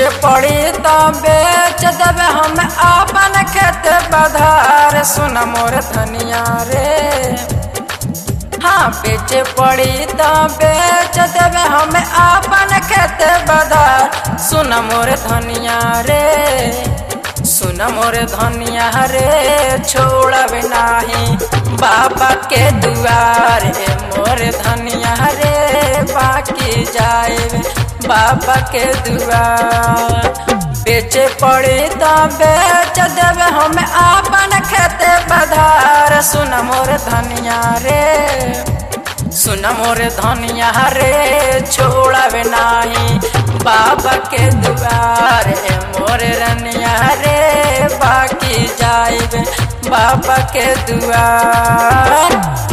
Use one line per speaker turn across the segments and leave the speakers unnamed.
पड़ी तो बेच देवे हम अपन खेत बधार सुन मोर धनिया रे हाँ बेचे पड़ी तो बेच देवे हम अपन खेत बधार सुन मोर धनिया रे सुन मोर धनिया रे छोड़ब नाही बाबा के दुआर ए मोर धनिया रे बाकी जाए बाबा के दुआर बेचे पड़ी तो बेच देवे हम अपन खेत बधार सुन मोर धनिया रे सुन मोर धनिया रे छोड़ब नाही बाबा के दुआर ए मोर रनिया रे बाकी जाइब बाबा के दुआर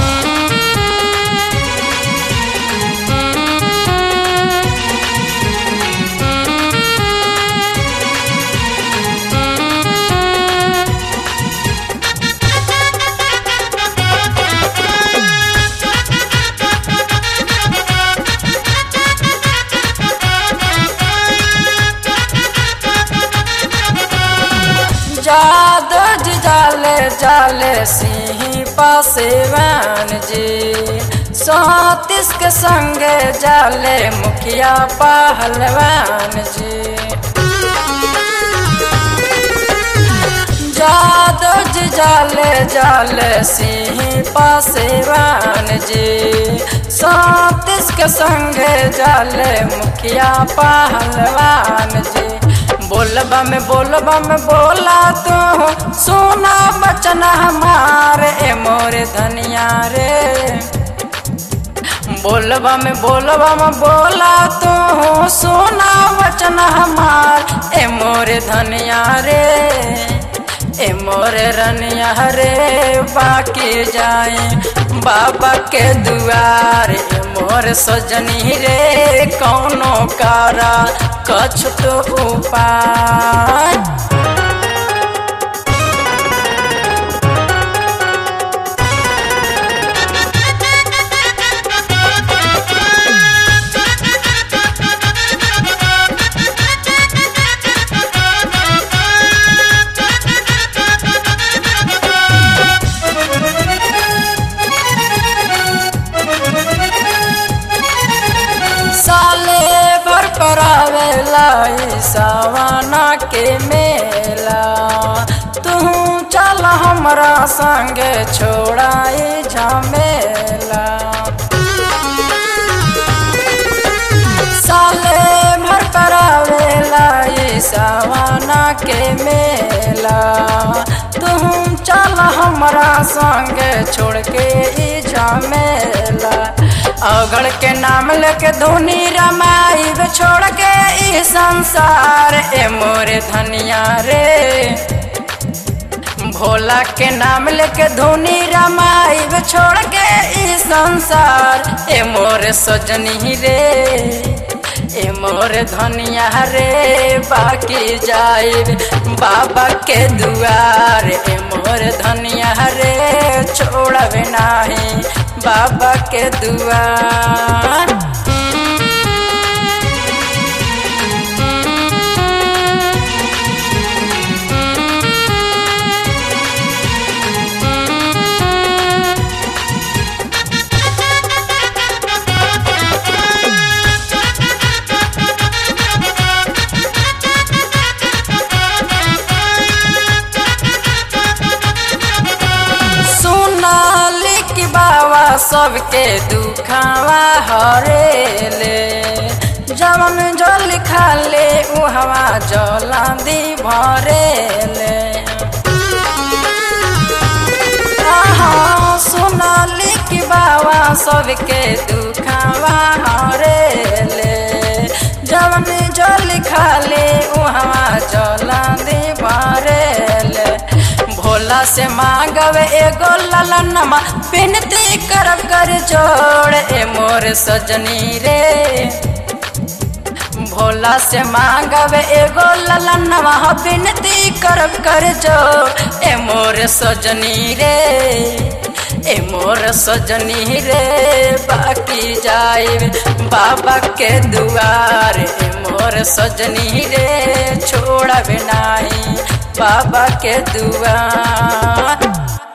जादो जी जाले जाले सिंह पासेवान जी सतीश के संगे जाले मुखिया पहलवान जी जादो जी जाले जाले सिंह पासेवान जी सतीश के संगे जाले मुखिया पहलवान जी बोलबा में बोलबा में बोला तू सोना बचन हमारे ए मोरे धनिया रे बोलबा में बोलबा में बोला तू सोना बचन हमार ए मोरे धनिया रे ए मोरे रनिया रे बाकी जाए बाबा के दुआर ए मोर सजनी रे कौनो कारा कछ तो उपाय साले भर परावे लाई सवाना के मेला तू चल हमरा संगे छोड़ाई झमेला साले भर परावे लाई सवाना के मेला तू चल हमरा संगे छोड़ के ई झमेला अगड़ के नाम लेके धोनी रमाइब छोड़ के ई संसार ए मोरे धनिया रे भोला के नाम लेके धोनी रमाइब छोड़ के ई संसार ए मोरे सजनी रे ए मोर धनिया रे बाकी जाइब बाबा के दुआर ए मोर धनिया रे छोड़ब नाही बाबा के दुआर सोनाली की बाबा सबके दुखावा हरेले जवन जल खाले उहवा जलांदी भरेले आहा सोनाली की बाबा सबके दुखावा हरेले जवन जल खाले उहवा जलांदी भरेले भोला से मांगव एगो ललनमा विनती करब कर जोड़ ए मोर सजनी रे भोला से मांगब एगो ललनवा विनती करब कर जोड़ ए मोर सजनी रे ए मोर सजनी रे बाकी जाए बाबा के दुआर ए मोर सजनी रे छोड़ब नाही बाबा के दुआर